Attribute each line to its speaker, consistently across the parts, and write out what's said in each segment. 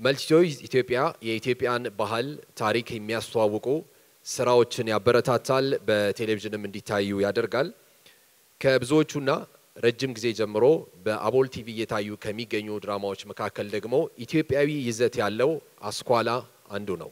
Speaker 1: መልቲቾይስ ኢትዮጵያ የኢትዮጵያን ባህል ታሪክ የሚያስተዋውቁ ስራዎችን ያበረታታል፣ በቴሌቪዥንም እንዲታዩ ያደርጋል። ከብዙዎቹና ረጅም ጊዜ ጀምሮ በአቦል ቲቪ እየታዩ ከሚገኙ ድራማዎች መካከል ደግሞ ኢትዮጵያዊ ይዘት ያለው አስኳላ አንዱ ነው።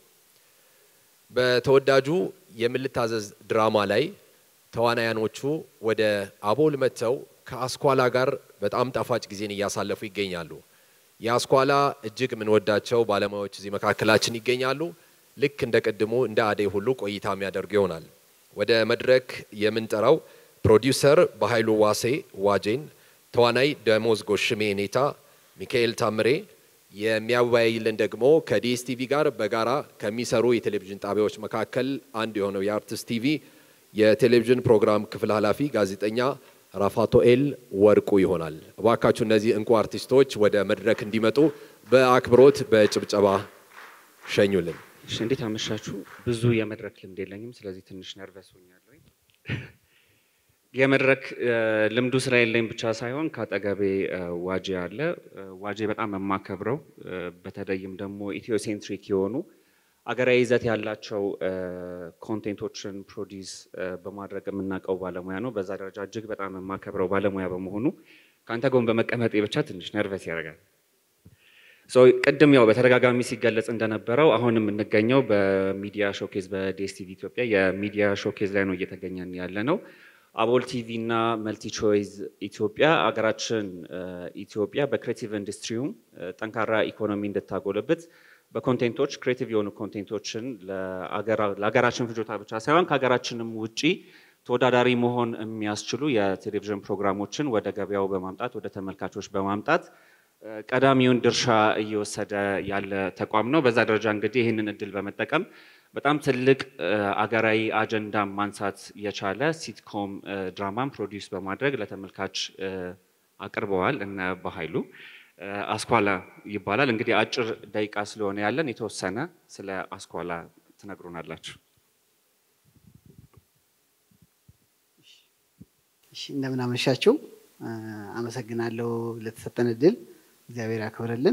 Speaker 1: በተወዳጁ የምልታዘዝ ድራማ ላይ ተዋናያኖቹ ወደ አቦል መጥተው ከአስኳላ ጋር በጣም ጣፋጭ ጊዜን እያሳለፉ ይገኛሉ። የአስኳላ እጅግ የምንወዳቸው ባለሙያዎች እዚህ መካከላችን ይገኛሉ። ልክ እንደ ቅድሙ እንደ አደይ ሁሉ ቆይታ የሚያደርጉ ይሆናል። ወደ መድረክ የምንጠራው ፕሮዲውሰር በኃይሉ ዋሴ ዋጄን፣ ተዋናይ ደሞዝ ጎሽሜ ኔታ፣ ሚካኤል ታምሬ የሚያወያይልን ደግሞ ከዲኤስቲቪ ጋር በጋራ ከሚሰሩ የቴሌቪዥን ጣቢያዎች መካከል አንዱ የሆነው የአርትስ ቲቪ የቴሌቪዥን ፕሮግራም ክፍል ኃላፊ ጋዜጠኛ ራፋቶኤል ወርቁ ይሆናል። እባካችሁ እነዚህ እንቁ አርቲስቶች ወደ መድረክ እንዲመጡ በአክብሮት በጭብጨባ ሸኙልን።
Speaker 2: እሺ፣ እንዴት አመሻችሁ። ብዙ የመድረክ ልምድ የለኝም፣ ስለዚህ ትንሽ ነርቨስ ሆኛለሁ። የመድረክ ልምዱ ስራ የለኝ ብቻ ሳይሆን ከአጠገቤ ዋጄ አለ። ዋጄ በጣም የማከብረው በተለይም ደግሞ ኢትዮሴንትሪክ የሆኑ አገራዊ ይዘት ያላቸው ኮንቴንቶችን ፕሮዲስ በማድረግ የምናውቀው ባለሙያ ነው። በዛ ደረጃ እጅግ በጣም የማከብረው ባለሙያ በመሆኑ ከአንተ ጎን በመቀመጤ ብቻ ትንሽ ነርቨስ ያደርጋል። ቅድም ያው በተደጋጋሚ ሲገለጽ እንደነበረው አሁን የምንገኘው በሚዲያ ሾኬዝ በዲኤስቲቪ ኢትዮጵያ የሚዲያ ሾኬዝ ላይ ነው እየተገኘን ያለ ነው። አቦል ቲቪ እና መልቲቾይዝ ኢትዮጵያ አገራችን ኢትዮጵያ በክሬቲቭ ኢንዱስትሪውም ጠንካራ ኢኮኖሚ እንድታጎለብት በኮንቴንቶች ክሬቲቭ የሆኑ ኮንቴንቶችን ለሀገራችን ፍጆታ ብቻ ሳይሆን ከሀገራችንም ውጪ ተወዳዳሪ መሆን የሚያስችሉ የቴሌቪዥን ፕሮግራሞችን ወደ ገበያው በማምጣት ወደ ተመልካቾች በማምጣት ቀዳሚውን ድርሻ እየወሰደ ያለ ተቋም ነው። በዛ ደረጃ እንግዲህ ይህንን እድል በመጠቀም በጣም ትልቅ አገራዊ አጀንዳ ማንሳት የቻለ ሲትኮም ድራማን ፕሮዲውስ በማድረግ ለተመልካች አቅርበዋል። እነ በኃይሉ አስኳላ ይባላል። እንግዲህ አጭር ደቂቃ ስለሆነ ያለን የተወሰነ ስለ አስኳላ ትነግሩናላችሁ።
Speaker 3: እሺ፣ እንደምን አመሻችሁ። አመሰግናለሁ ለተሰጠን እድል፣ እግዚአብሔር ያክብርልን።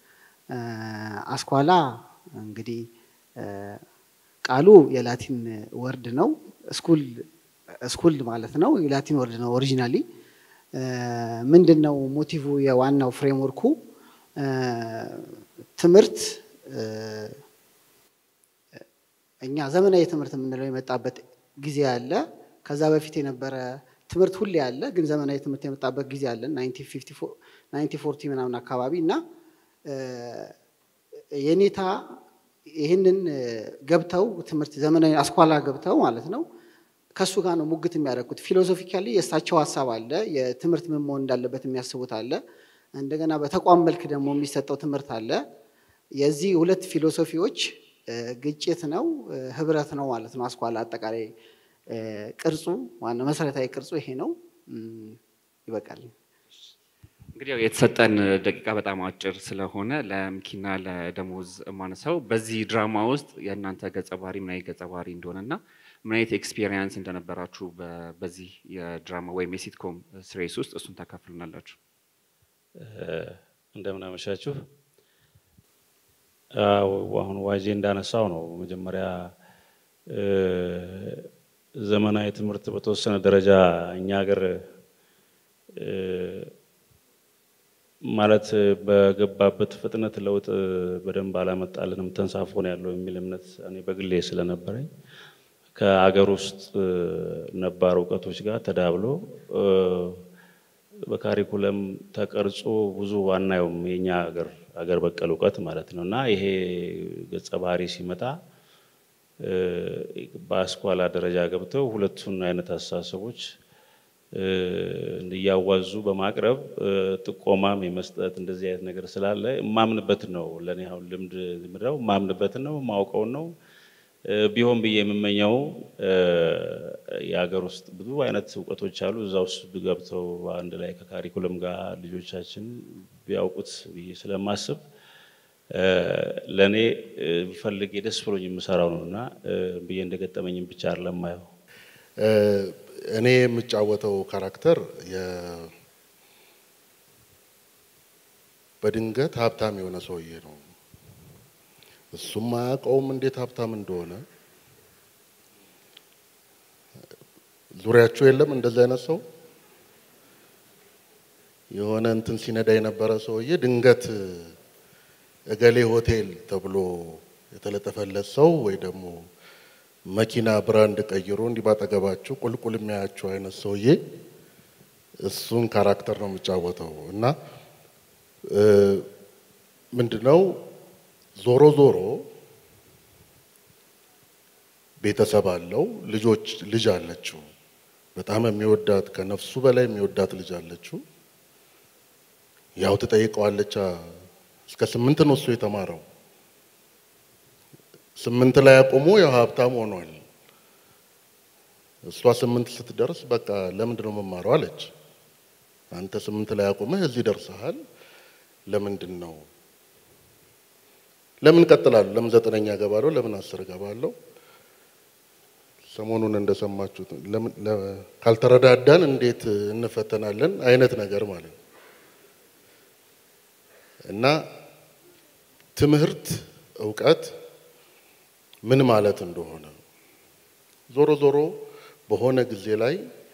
Speaker 3: አስኳላ እንግዲህ ቃሉ የላቲን ወርድ ነው። ስኩል ስኩል ማለት ነው። የላቲን ወርድ ነው ኦሪጂናሊ ምንድን ነው ሞቲቭ? የዋናው ፍሬምወርኩ ትምህርት እኛ ዘመናዊ ትምህርት የምንለው የመጣበት ጊዜ አለ። ከዛ በፊት የነበረ ትምህርት ሁሌ አለ፣ ግን ዘመናዊ ትምህርት የመጣበት ጊዜ አለ ናይንቲ ፎርቲ ምናምን አካባቢ እና የኔታ ይህንን ገብተው ትምህርት ዘመናዊ አስኳላ ገብተው ማለት ነው ከእሱ ጋር ነው ሙግት የሚያደርጉት። ፊሎሶፊካሊ የእሳቸው ሀሳብ አለ፣ የትምህርት ምን መሆን እንዳለበት የሚያስቡት አለ። እንደገና በተቋም መልክ ደግሞ የሚሰጠው ትምህርት አለ። የዚህ ሁለት ፊሎሶፊዎች ግጭት ነው፣ ህብረት ነው ማለት ነው። አስኳላ አጠቃላይ ቅርጹ ዋና መሰረታዊ ቅርጹ ይሄ ነው። ይበቃል።
Speaker 2: እንግዲህ ያው የተሰጠን ደቂቃ በጣም አጭር ስለሆነ ለምኪና ለደሞዝ ማነሳው በዚህ ድራማ ውስጥ የእናንተ ገጸ ባህሪ ምን አይነት ገጸ ባህሪ እንደሆነና ምን አይነት ኤክስፒሪየንስ እንደነበራችሁ በዚህ የድራማ ወይም የሲትኮም ስሬስ ውስጥ እሱን ታካፍሉናላችሁ።
Speaker 4: እንደምን አመሻችሁ። አሁን ዋጄ እንዳነሳው ነው መጀመሪያ ዘመናዊ ትምህርት በተወሰነ ደረጃ እኛ ሀገር ማለት በገባበት ፍጥነት ለውጥ በደንብ አላመጣልንም፣ ተንሳፎ ነው ያለው የሚል እምነት እኔ በግሌ ስለነበረኝ ከአገር ውስጥ ነባር እውቀቶች ጋር ተዳብሎ በካሪኩለም ተቀርጾ ብዙ ዋናውም የኛ ሀገር ሀገር በቀል እውቀት ማለት ነው እና ይሄ ገጸ ባህሪ ሲመጣ በአስኳላ ደረጃ ገብተው ሁለቱን አይነት አስተሳሰቦች እያዋዙ በማቅረብ ጥቆማም የመስጠት እንደዚህ አይነት ነገር ስላለ የማምንበትን ነው። ለእኔ አሁን ልምድ ምድረው የማምንበትን ነው የማውቀውን ነው ቢሆን ብዬ የምመኘው የሀገር ውስጥ ብዙ አይነት እውቀቶች አሉ። እዛ ውስጥ ገብተው አንድ ላይ ከካሪኩለም ጋር ልጆቻችን ቢያውቁት ብዬ ስለማስብ ለእኔ ፈልጌ ደስ ብሎኝ የምሰራው ነው እና ብዬ እንደገጠመኝም ብቻ አይደለም ማየው
Speaker 5: እኔ የምጫወተው ካራክተር በድንገት ሀብታም የሆነ ሰውዬ ነው እሱም አያውቀውም እንዴት ሀብታም እንደሆነ። ዙሪያችሁ የለም እንደዚህ አይነት ሰው የሆነ እንትን ሲነዳ የነበረ ሰውዬ ድንገት እገሌ ሆቴል ተብሎ የተለጠፈለት ሰው ወይ ደግሞ መኪና ብራንድ ቀይሮ እንዲህ ባጠገባችሁ ቁልቁል የሚያያችሁ አይነት ሰውዬ እሱን ካራክተር ነው የሚጫወተው እና ምንድነው ዞሮ ዞሮ ቤተሰብ አለው፣ ልጆች ልጅ አለችው፣ በጣም የሚወዳት ከነፍሱ በላይ የሚወዳት ልጅ አለችው። ያው ትጠይቀዋለች። እስከ ስምንት ነው እሱ የተማረው። ስምንት ላይ አቁሞ ያው ሀብታም ሆኗል። እሷ ስምንት ስትደርስ በቃ ለምንድን ነው መማረው አለች። አንተ ስምንት ላይ አቁመህ እዚህ ደርሰሃል፣ ለምንድን ነው ለምን እቀጥላለሁ? ለምን ዘጠነኛ እገባለሁ? ለምን አስር እገባለሁ? ሰሞኑን እንደሰማችሁት ካልተረዳዳን እንዴት እንፈተናለን አይነት ነገር ማለት ነው። እና ትምህርት እውቀት ምን ማለት እንደሆነ ዞሮ ዞሮ በሆነ ጊዜ ላይ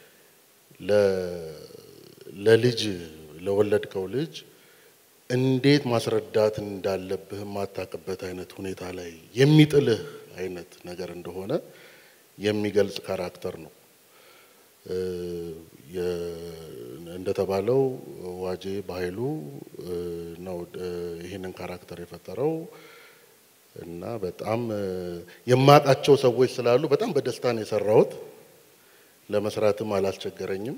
Speaker 5: ለልጅ ለወለድከው ልጅ እንዴት ማስረዳት እንዳለብህ የማታውቅበት አይነት ሁኔታ ላይ የሚጥልህ አይነት ነገር እንደሆነ የሚገልጽ ካራክተር ነው። እንደተባለው ዋጄ በኃይሉ ነው ይህንን ካራክተር የፈጠረው እና በጣም የማውቃቸው ሰዎች ስላሉ በጣም በደስታ ነው የሰራሁት። ለመስራትም አላስቸገረኝም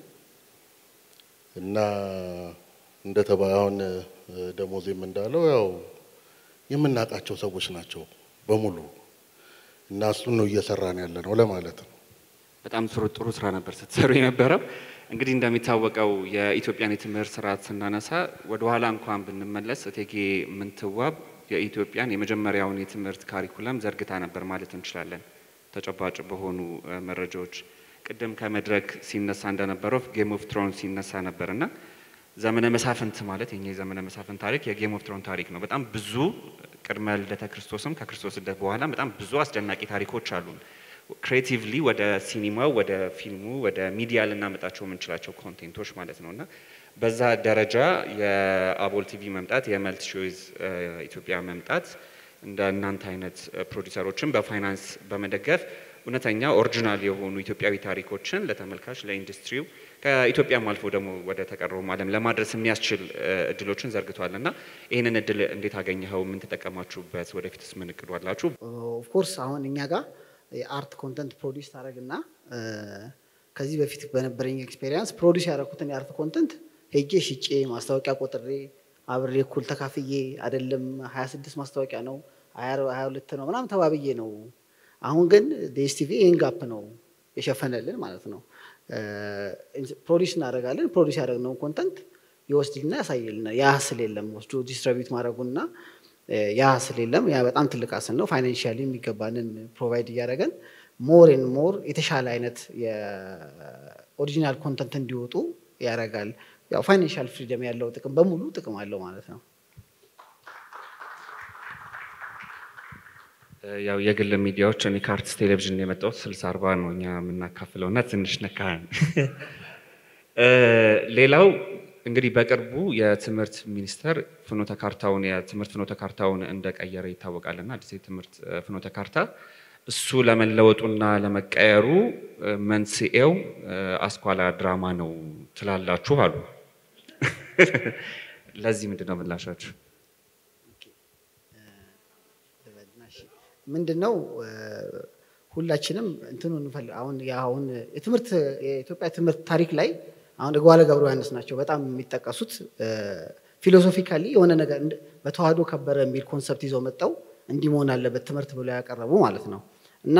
Speaker 5: እና እንደተባ አሁን ደሞዜም እንዳለው ያው የምናውቃቸው ሰዎች ናቸው በሙሉ እና እሱን ነው እየሰራን ያለ ነው ለማለት ነው።
Speaker 2: በጣም ጥሩ ጥሩ ስራ ነበር ስትሰሩ የነበረው። እንግዲህ እንደሚታወቀው የኢትዮጵያን የትምህርት ስርዓት ስናነሳ ወደኋላ እንኳን ብንመለስ እቴጌ ምንትዋብ የኢትዮጵያን የመጀመሪያውን የትምህርት ካሪኩለም ዘርግታ ነበር ማለት እንችላለን። ተጨባጭ በሆኑ መረጃዎች ቅድም ከመድረክ ሲነሳ እንደነበረው ጌም ኦፍ ትሮን ሲነሳ ነበር እና ዘመነ መሳፍንት ማለት የኛ የዘመነ መሳፍንት ታሪክ የጌም ኦፍ ትሮን ታሪክ ነው። በጣም ብዙ ቅድመ ልደተ ክርስቶስም ከክርስቶስ ልደት በኋላ በጣም ብዙ አስደናቂ ታሪኮች አሉን። ክሬቲቭሊ ወደ ሲኒማው፣ ወደ ፊልሙ፣ ወደ ሚዲያ ልናመጣቸው የምንችላቸው ኮንቴንቶች ማለት ነው እና በዛ ደረጃ የአቦል ቲቪ መምጣት የመልት ሾይዝ ኢትዮጵያ መምጣት እንደ እናንተ አይነት ፕሮዲሰሮችን በፋይናንስ በመደገፍ እውነተኛ ኦሪጂናል የሆኑ ኢትዮጵያዊ ታሪኮችን ለተመልካች ለኢንዱስትሪው ከኢትዮጵያም አልፎ ደግሞ ወደ ተቀረውም ዓለም ለማድረስ የሚያስችል እድሎችን ዘርግቷል እና ይህንን እድል እንዴት አገኘኸው? ምን ተጠቀማችሁበት? ወደፊትስ ምን እቅዱ አላችሁ?
Speaker 3: ኦፍኮርስ አሁን እኛ ጋር የአርት ኮንተንት ፕሮዲስ ታደረግና ከዚህ በፊት በነበረኝ ኤክስፔሪንስ ፕሮዲስ ያደረኩትን የአርት ኮንተንት ሄጄ ሽጬ ማስታወቂያ ቆጥሬ አብሬ እኩል ተካፍዬ አይደለም 26 ማስታወቂያ ነው 22 ነው ምናምን ተባብዬ ነው። አሁን ግን ዴስቲቪ ይህን ጋፕ ነው የሸፈነልን ማለት ነው። ፕሮዲስ እናደርጋለን። ፕሮዲስ ያደረግነውን ኮንተንት ይወስድልና ያሳይልና ያ ሀስል የለም ወስዶ ዲስትሪቢዩት ማድረጉና ያ ሀስል የለም። ያ በጣም ትልቅ ሀስል ነው። ፋይናንሻሊ የሚገባንን ፕሮቫይድ እያደረገን ሞር ን ሞር የተሻለ አይነት የኦሪጂናል ኮንተንት እንዲወጡ ያደርጋል። ያው ፋይናንሻል ፍሪደም ያለው ጥቅም በሙሉ ጥቅም አለው ማለት ነው።
Speaker 2: ያው የግል ሚዲያዎች እኔ ከአርትስ ቴሌቪዥን የመጣሁት ስልሳ አርባ ነው እኛ የምናካፍለው እና ትንሽ ነካህን። ሌላው እንግዲህ በቅርቡ የትምህርት ሚኒስቴር ፍኖተ ካርታውን የትምህርት ፍኖተ ካርታውን እንደቀየረ ይታወቃል እና አዲስ የትምህርት ፍኖተ ካርታ እሱ ለመለወጡና ለመቀየሩ መንስኤው አስኳላ ድራማ ነው ትላላችሁ አሉ። ለዚህ ምንድን ነው ምላሻችሁ?
Speaker 3: ምንድን ነው ሁላችንም እንትኑ እንፈልግ አሁን አሁን የትምህርት የኢትዮጵያ ትምህርት ታሪክ ላይ አሁን እጓለ ገብረ ዮሐንስ ናቸው በጣም የሚጠቀሱት። ፊሎሶፊካሊ የሆነ ነገር በተዋህዶ ከበረ የሚል ኮንሰፕት ይዘው መጠው እንዲህ መሆን አለበት ትምህርት ብለው ያቀረቡ ማለት ነው እና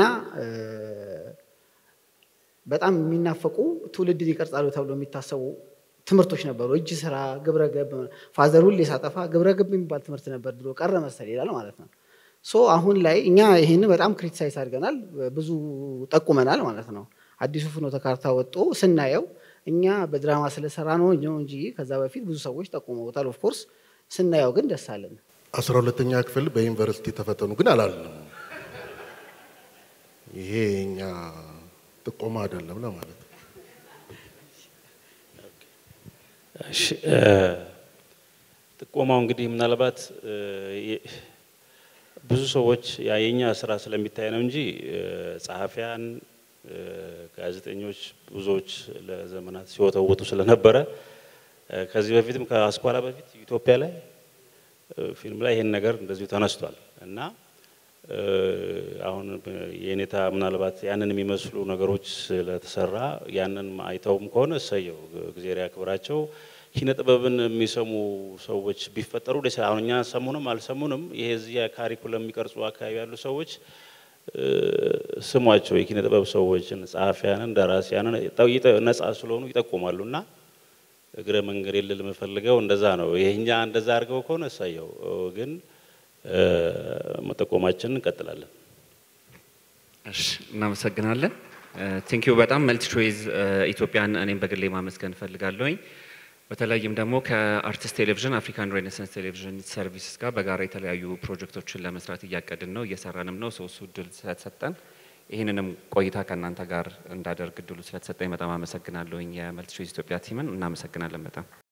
Speaker 3: በጣም የሚናፈቁ ትውልድን ይቀርጻሉ ተብሎ የሚታሰቡ ትምህርቶች ነበሩ። እጅ ስራ፣ ግብረ ገብ ፋዘር ሁሌ ሳጠፋ ግብረ ገብ የሚባል ትምህርት ነበር ድሮ ቀረ መሰል ይላል ማለት ነው። ሶ አሁን ላይ እኛ ይህን በጣም ክሪቲሳይዝ አድርገናል፣ ብዙ ጠቁመናል ማለት ነው። አዲሱ ፍኖተ ካርታ ወጥቶ ስናየው እኛ በድራማ ስለሰራ ነው እንጂ ከዛ በፊት ብዙ ሰዎች ጠቁመውታል። ኦፍኮርስ ስናየው ግን ደስ አለን።
Speaker 5: አስራ ሁለተኛ ክፍል በዩኒቨርሲቲ ተፈተኑ ግን አላልንም። ይሄ የኛ ጥቆማ አይደለም ለማለት ነው።
Speaker 4: እሺ፣ እ፣ ጥቆማው እንግዲህ ምናልባት እ፣ የ- ብዙ ሰዎች ያ የኛ ስራ ስለሚታይ ነው እንጂ እ፣ ጸሐፊያን፣ እ፣ ጋዜጠኞች ብዙዎች ለዘመናት ሲወተውቱ ስለነበረ እ፣ ከዚህ በፊትም ከአስኳላ በፊት ኢትዮጵያ ላይ እ፣ ፊልም ላይ ይሄን ነገር እንደዚሁ ተነስቷል እና እ፣ አሁን የኔታ ምናልባት ያንን የሚመስሉ ነገሮች ስለተሰራ ያንን አይተውም ከሆነ እሰየው፣ እግዜር ያክብራቸው። ኪነ ጥበብን የሚሰሙ ሰዎች ቢፈጠሩ ደስ ይላል። አሁን እኛ ሰሙንም አልሰሙንም ይሄ እዚህ ካሪኩለም የሚቀርጹ አካባቢ ያሉ ሰዎች እ፣ ስሟቸው የኪነ ጥበብ ሰዎችን፣ ጸሐፊያንን፣ ደራሲያንን ጠ- ይጠ- ነጻ ስለሆኑ ይጠቁማሉ እና እግረ መንገድ የልል የምፈልገው እንደዛ ነው። ይሄኛ እንደዛ አድርገው ከሆነ እሳየው፣ ግን እ፣ መጠቆማችንን እንቀጥላለን።
Speaker 2: እሺ እናመሰግናለን። ቴንኪዩ በጣም መልቲ ቾይዝ ኢትዮጵያን እኔም በግሌ ማመስገን እፈልጋለሁኝ። በተለይም ደግሞ ከአርቲስት ቴሌቪዥን አፍሪካን ሬኔሳንስ ቴሌቪዥን ሰርቪስስ ጋር በጋራ የተለያዩ ፕሮጀክቶችን ለመስራት እያቀድን ነው እየሰራንም ነው። ሰው እሱ እድል ስለተሰጠን ይህንንም ቆይታ ከእናንተ ጋር እንዳደርግ እድሉ ስለተሰጠኝ በጣም አመሰግናለሁኝ። የመልቲ ቾይዝ ኢትዮጵያ ቲምን እናመሰግናለን በጣም